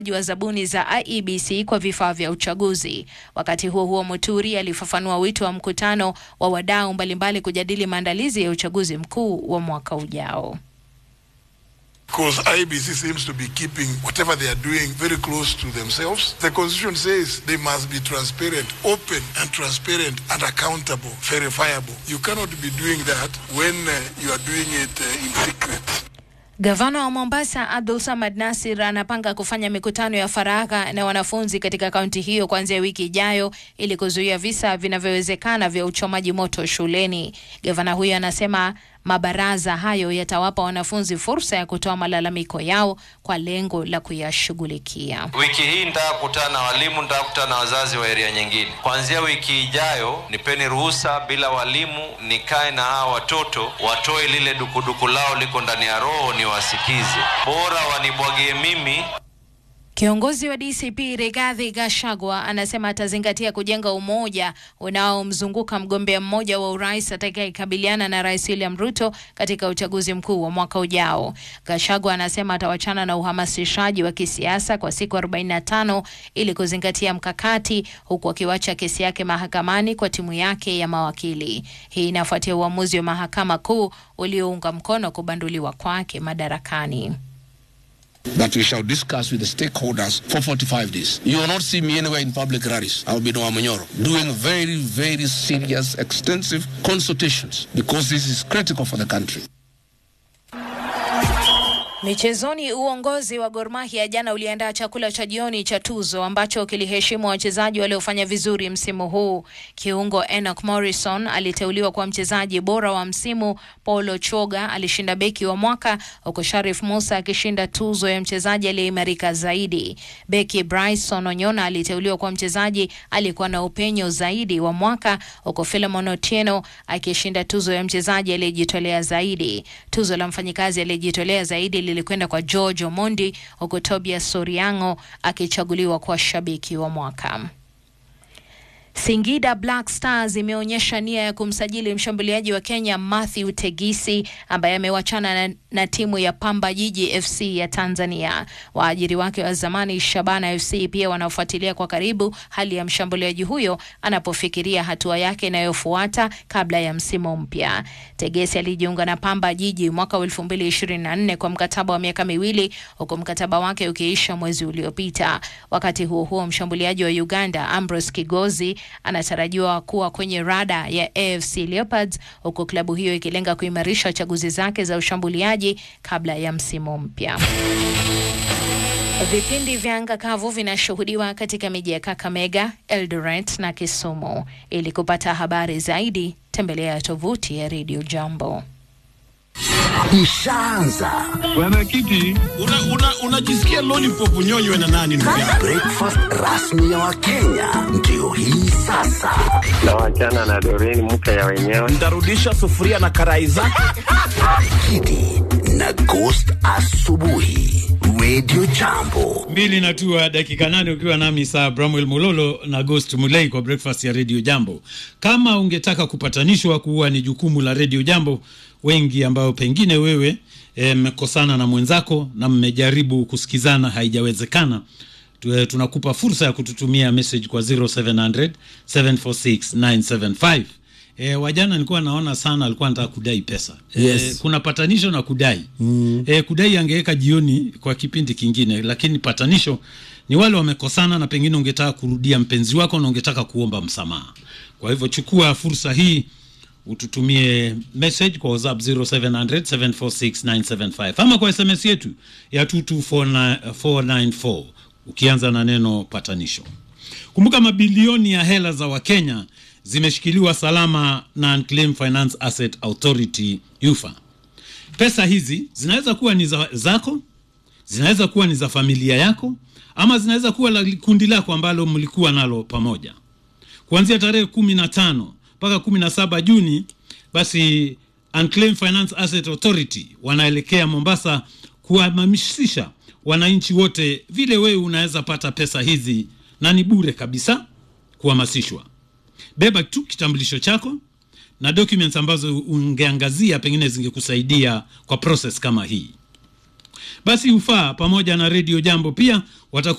wa zabuni za IEBC kwa vifaa vya uchaguzi. Wakati huo huo, Muturi alifafanua wito wa mkutano wa wadau mbalimbali kujadili maandalizi ya uchaguzi mkuu wa mwaka ujao. Because IBC seems to be keeping whatever they are doing very close to themselves. The constitution says they must be transparent, open and transparent and accountable, verifiable. You cannot be doing that when uh, you are doing it uh, in secret. Gavana wa Mombasa Abdul Samad Nasir anapanga kufanya mikutano ya faragha na wanafunzi katika kaunti hiyo kuanzia wiki ijayo ili kuzuia visa vinavyowezekana vya uchomaji moto shuleni. Gavana huyo anasema mabaraza hayo yatawapa wanafunzi fursa ya kutoa malalamiko yao kwa lengo la kuyashughulikia. Wiki hii nitakutana na walimu, nitakutana na wazazi wa eria nyingine. Kuanzia wiki ijayo, nipeni ruhusa bila walimu, nikae na hawa watoto, watoe lile dukuduku lao liko ndani ya roho, niwasikize. Bora wanibwagie mimi Kiongozi wa DCP Rigathi Gachagua anasema atazingatia kujenga umoja unaomzunguka mgombea mmoja wa urais atakayekabiliana na Rais William Ruto katika uchaguzi mkuu wa mwaka ujao. Gachagua anasema atawachana na uhamasishaji wa kisiasa kwa siku 45 ili kuzingatia mkakati, huku akiwacha kesi yake mahakamani kwa timu yake ya mawakili. Hii inafuatia uamuzi wa mahakama kuu uliounga mkono kubanduliwa kwake madarakani. that we shall discuss with the stakeholders for 45 days. You will not see me anywhere in public rallies. I will be in Wamanyoro doing very, very serious, extensive consultations because this is critical for the country. Michezoni, uongozi wa Gor Mahia jana uliandaa chakula cha jioni cha tuzo ambacho kiliheshimu wachezaji waliofanya vizuri msimu huu. Kiungo Enoch Morrison aliteuliwa kwa mchezaji bora wa msimu, Paulo Choga alishinda beki wa mwaka, huku Sharif Musa akishinda tuzo ya mchezaji aliyeimarika zaidi. Beki Bryson Onyona aliteuliwa kwa mchezaji aliyekuwa na upenyo zaidi wa mwaka, huku Philemon Otieno akishinda tuzo ya mchezaji aliyejitolea zaidi. Tuzo la mfanyikazi aliyejitolea zaidi lilikwenda kwa George Omondi huku Tobias Soriango akichaguliwa kwa shabiki wa mwaka. Singida Black Stars imeonyesha nia ya kumsajili mshambuliaji wa Kenya Matthew Tegisi ambaye amewachana na, na timu ya Pamba Jiji FC ya Tanzania. Waajiri wake wa zamani Shabana FC pia wanaofuatilia kwa karibu hali ya mshambuliaji huyo anapofikiria hatua yake inayofuata kabla ya msimu mpya. Tegesi alijiunga na Pamba Jiji mwaka wa 2024 kwa mkataba wa miaka miwili huku mkataba wake ukiisha mwezi uliopita. Wakati huo huo, mshambuliaji wa Uganda Ambrose Kigozi anatarajiwa kuwa kwenye rada ya AFC Leopards huku klabu hiyo ikilenga kuimarisha chaguzi zake za ushambuliaji kabla ya msimu mpya. Vipindi vya anga kavu vinashuhudiwa katika miji ya Kakamega, Eldoret na Kisumu. Ili kupata habari zaidi, tembelea tovuti ya Radio Jambo. Ishaanza Bwana Kiti, unajisikia una, una lollipop unyonywe na nani ndugu yangu? breakfast rasmi ya Wakenya ndio hii sasa. na wachana na Doreen mke ya wenyewe. Ntarudisha sufuria na karai zake. Kidi na Ghost asubuhi, Radio Jambo. mbili na tua dakika nane ukiwa nami saa Bramwell Mulolo na Ghost Mulei kwa breakfast ya Radio Jambo. Kama ungetaka kupatanishwa, kuwa ni jukumu la Radio Jambo, wengi ambao pengine wewe mmekosana na mwenzako na mmejaribu kusikizana haijawezekana, tu- tunakupa fursa ya kututumia message kwa 0700 746 975. E, wajana nilikuwa naona sana alikuwa anataka kudai pesa Yes. e, kuna patanisho na kudai mm. e, kudai angeweka jioni kwa kipindi kingine, lakini patanisho ni wale wamekosana na pengine ungetaka kurudia mpenzi wako na ungetaka kuomba msamaha. Kwa hivyo chukua fursa hii ututumie message kwa WhatsApp 0700 746 975 ama kwa SMS yetu ya 22494 ukianza na neno patanisho. Kumbuka mabilioni ya hela za Wakenya zimeshikiliwa salama na Unclaimed Finance Asset Authority UFA. Pesa hizi zinaweza kuwa ni za, zako, zinaweza kuwa ni za familia yako, ama zinaweza kuwa la kundi lako ambalo mlikuwa nalo pamoja. Kuanzia tarehe kumi na tano mpaka kumi na saba Juni, basi Unclaimed Finance Asset Authority wanaelekea Mombasa kuhamasisha wananchi wote vile wewe unaweza pata pesa hizi na ni bure kabisa kuhamasishwa. Beba tu kitambulisho chako na documents ambazo ungeangazia pengine zingekusaidia kwa process kama hii. basi ufaa pamoja na redio jambo pia watakuwa